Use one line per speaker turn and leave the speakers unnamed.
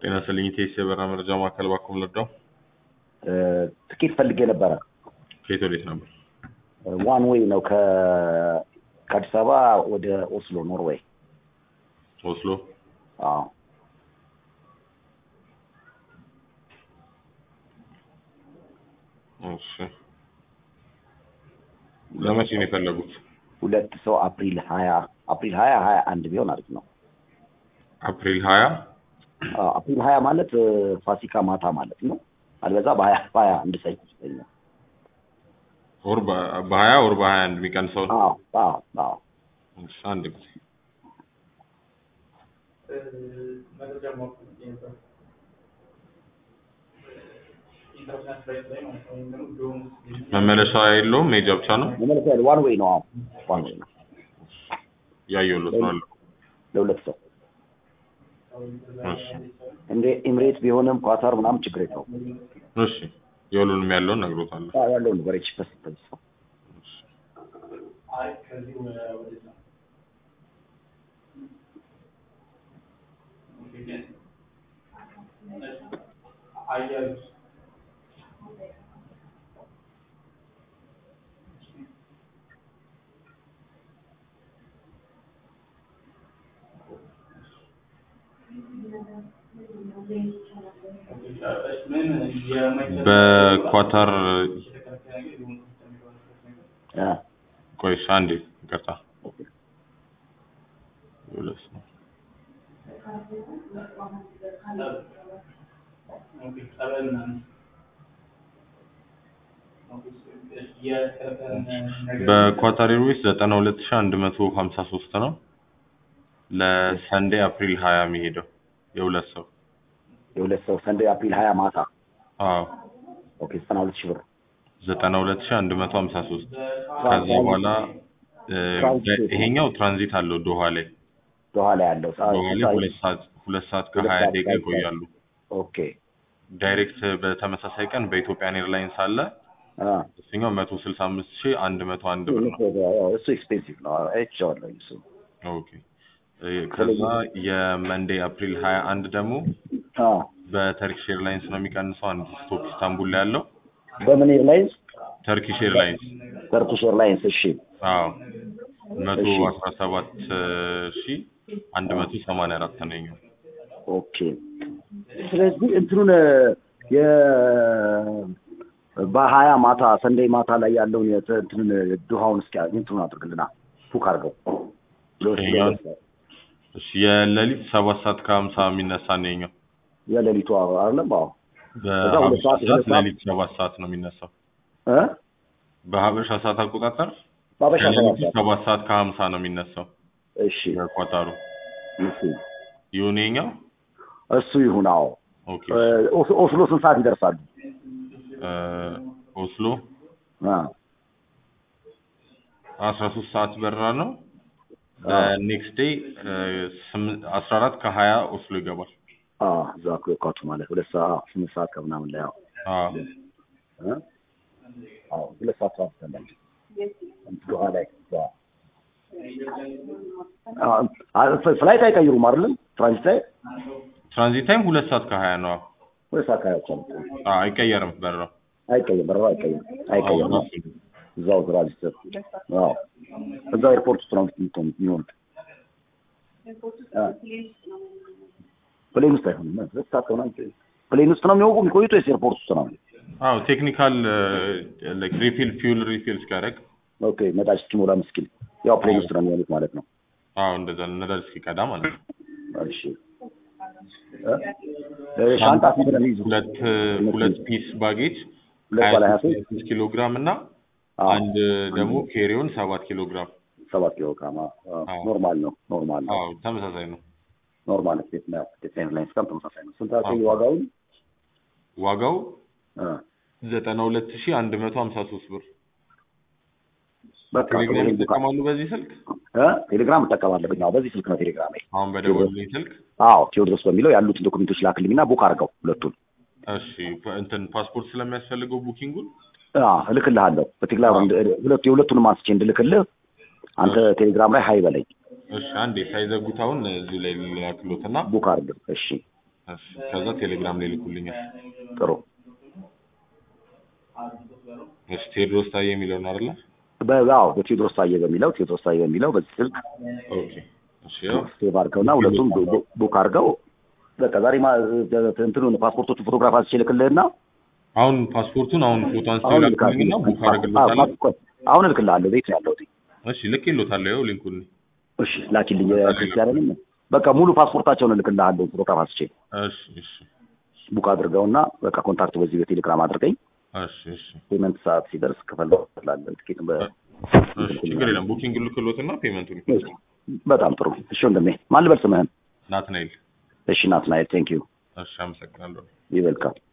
ጤና ይስጥልኝ ኢቴስ የበረራ መረጃ ማዕከል ባኩም ልርዳው?
ትኬት ፈልጌ ነበረ።
ከየት ወዴት ነበር?
ዋን ዌይ ነው ከ ከአዲስ አበባ ወደ ኦስሎ ኖርዌይ።
ኦስሎ።
አዎ
እሺ። ለመቼ ነው የፈለጉት?
ሁለት ሰው አፕሪል ሀያ አፕሪል ሀያ ሀያ አንድ ቢሆን አሪፍ ነው።
አፕሪል ሀያ
አዎ፣ አፕሪል ሀያ ማለት እ፣ ፋሲካ ማታ ማለት ነው። አልበዛ በሀያ በሀያ አንድ ሰው ይመስለኛል።
ወር በ- በሀያ ወር በሀያ አንድ የሚቀንሰው ነው።
አዎ አዎ አዎ
እሺ፣ አንድ ጊዜ
መረጃ ማወቅ ነበር። ኢንተርናሽናል ፍላይት ላይ ማለት ነው። ወይም ደግሞ ዶም
መመለሻ የለውም ሜጃ ብቻ ነው።
መመለስ ያለ ዋን ዌይ ነው። አዎ ዋን ዌይ ነው
ያየሁለት ነው አለው።
ለሁለት ሰው
እሺ፣
እንደ ኤምሬት ቢሆንም ኳታር ምናምን ችግር የለውም።
እሺ የሁሉንም ያለውን ነግሮታለሁ።
አዎ፣ ያለው ነገር ቺፐስ ሰው
አይ ከዚህ ወደ- ወደዛ ኦኬ፣ ግን አያሉት ምን የመኪና
በኳታር
የተከለከለ ነገር ሊሆን የሚችለው ነገር
አ
ቆይ እሺ፣ አንዴ ይቅርታ። ሁለት ሰው
ኦኬ፣ ጸበል ምናምን ኦኬ፣ የተከለከለ ነገር
በኳታር ኤርዌይስ ዘጠና ሁለት ሺህ አንድ መቶ ሀምሳ ሶስት ነው ለሰንዴ አፕሪል ሀያ የሚሄደው የሁለት ሰው
የሁለት ሰው ሰንዴ አፕሪል ሀያ ማታ
አዎ
ኦኬ ዘጠና ሁለት ሺህ ብር
ዘጠና ሁለት ሺህ አንድ መቶ ሀምሳ ሶስት ከዛ በኋላ እ፣
ትራንዚት
ይሄኛው ትራንዚት አለው ዶሃ ላይ
ዶሃ ላይ ያለው ሰዓት
ዶሃ ላይ ሁለት ሰዓት ሁለት ሰዓት
ሁለት
ከሀያ
ሰዓት
ደቂቃ
ከሀያ
ይቆያሉ
ኦኬ
ዳይሬክት በተመሳሳይ ቀን በኢትዮጵያን ኤርላይንስ አለ
አ
እሱኛው መቶ ስልሳ አምስት ሺህ አንድ መቶ አንድ ብር ነው
እሱ ኤክስፔንሲቭ ነው አይቼዋለሁ እሱ
ኦኬ እ፣ ከዛ የመንዴ አፕሪል ሀያ አንድ ደግሞ
አ
በተርኪሽ ኤርላይንስ ነው የሚቀንሰው አንድ ስቶፕ ኢስታንቡል ላይ ያለው
በምን ኤርላይንስ
ተርኪሽ ኤርላይንስ
ተርኩሽ ኤርላይንስ እሺ
አዎ መቶ
እሺ።
አስራ ሰባት ሺህ አንድ መቶ ሰማንያ አራት ነው የኛው
ኦኬ ስለዚህ እንትኑን የ በሀያ ማታ ሰንደይ ማታ ላይ ያለውን የተ- እንትኑን ዱሃውን እስኪ እንትኑን አድርግልና ቡክ አድርገው
ይሄኛውን? እሺ የሌሊት ሰባት ሰዓት ከሀምሳ የሚነሳ ነው የኛው
የሌሊቱ አይደለም አዎ ከዛ ሁለት
በሀበሻ
ሰዓት
ሰዓት
ሁለት ሰዓት
ሌሊት ሰባት ሰዓት ነው የሚነሳው
እ
በሀበሻ ሰዓት አቆጣጠር
ባበሻ ሰባት
ከሌሊቱ
ሰዓት
ሰባት ሰዓት ከሀምሳ ነው የሚነሳው
እሺ
በኳታሩ
እሺ
ይሁን የኛው
እሱ ይሁን አዎ
ኦኬ
እ፣ ኦስ- ኦስሎ ስንት ሰዓት ይደርሳሉ
እ፣ ኦስሎ
አ
አስራ ሶስት ሰዓት በረራ ነው
አ
ኔክስት ዴይ አስራ አራት ከሀያ ኦስሎ ይገባል
አ እዛ እኮ የኳቱ ማለት ሁለት ሰዓት ስምንት ሰዓት ከምናምን ላይ አዎ
አዎ
እ? አዎ ሁለት ሰዓት ሰዓት ይሰላል ዱሃ ላይ እዛ አ- አ- ፍላይት አይቀይሩም አይደለም ትራንዚት ላይ
ትራንዚት ታይም ሁለት ሰዓት ከሀያ ነው
ሁለት ሰዓት ካያቻ
አዎ አይቀየርም በረራው
አይቀይም በረራ አይቀይም አይቀይም
አዎ፣ ራሱ ነው።
እዛው ትራንዚት አዎ እዛው ኤርፖርት ውስጥ ነው የምትሆን የሚሆኑት አ። ፕሌን ውስጥ አይሆንም ሁለት ሰዓት ከሆነ ፕሌን ውስጥ ነው የሚወቁ የሚቆዩት ወይስ ኤርፖርት ውስጥ ነው
አዎ ቴክኒካል ላይክ ሪፊል ፊውል ሪፊል እስኪያደርግ
ኦኬ ነዳጅ እስኪሞላ ምስኪን ያው ፕሌን ውስጥ ነው የሚሆኑት ማለት ነው
አዎ እንደዛ ነዳጅ እስኪቀዳ ማለት ነው
እሺ እ? እ፣ ሻንጣ ስንት ነው የሚይዙት
ሁለት ሁለት ፒስ ባጌጅ
ሁለት ባለ ሀያ ሶስት
ስድስት ኪሎ ግራም እና
አዎ
አንድ ደግሞ ኬሪዮን ሰባት ኪሎ ግራም
ሰባት ኪሎ ግራም አዎ።
አዎ።
ኖርማል ነው ኖርማል ነው
አዎ ተመሳሳይ ነው
ኖርማል ስቴት ነው ስቴት ኤርላይንስ ጋር ተመሳሳይ ነው ስንት አልከኝ
አዎ።
ዋጋውን
ዋጋው
እ፣
ዘጠና ሁለት ሺህ አንድ መቶ ሀምሳ ሶስት ብር
በቃ
ቴሌግራም
ቴሌግራም
ይጠቀማሉ በዚህ ስልክ
እ ቴሌግራም እጠቀማለሁ አዎ በዚህ ስልክ ነው ቴሌግራም
አሁን በደወሉልኝ ስልክ
አዎ ቴዎድሮስ በሚለው ያሉትን ዶክመንቶች ላክልኝና ቡክ አድርገው ሁለቱን
እሺ ፓ- እንትን ፓስፖርት ስለሚያስፈልገው ቡኪንጉን
አዎ እልክልሃለሁ በቴሌግራም እንድ- ሁለቱ የሁለቱንም አንስቼ እንድልክልህ አንተ ቴሌግራም ላይ ሀይ በለኝ
እሺ አንዴ ሳይዘጉት አሁን እዚሁ ላይ ልላክሎትና
ቡክ አድርግ እሺ
እሺ ከዛ ቴሌግራም ላይ ልኩልኛል።
ጥሩ
እሺ ቴዎድሮስ ታዬ የሚለው ነው አይደለ?
በአዎ በቴዎድሮስ ታዬ በሚለው ቴዎድሮስ ታዬ በሚለው በዚህ ስልክ
ኦኬ እሺ ያው
ሴቭ አድርገውና ሁለቱም ቡ- ቡ- ቡክ አድርገው በቃ ዛሬ ማ እንትኑን ፓስፖርቶቹ ፎቶግራፍ አንስቼ ልክልህና
አሁን ፓስፖርቱን አሁን ፎቶ አንስተው
አሁን
ይላኩልኝና ቡክ አደርግልዎታለሁ።
አዎ፣ ቆይ፣ አሁን እልክልሃለሁ ቤት ነው ያለሁት
እሺ ልኬልዎታለሁ። ያው ሊንኩን
እሺ ላኪልኝ ክርስቲያንንም በቃ ሙሉ ፓስፖርታቸውን እልክልሃለሁ ፎቶግራፍ አንስቼ
እሺ እሺ
ቡክ አድርገውና በቃ ኮንታክት በዚህ በቴሌግራም አድርገኝ
እሺ እሺ
ፔመንት ሰዓት ሲደርስ ክፈለው ትላለህ ትኬት በ
እሺ ችግር የለም። ቡኪንግ ልክልዎትና ፔመንቱን
በጣም ጥሩ እሺ ወንድሜ ማን ልበል ስምህን
ናትናኤል።
እሺ ናትናኤል ቴንክ ዩ
እሺ አመሰግናለሁ።
ይበልካል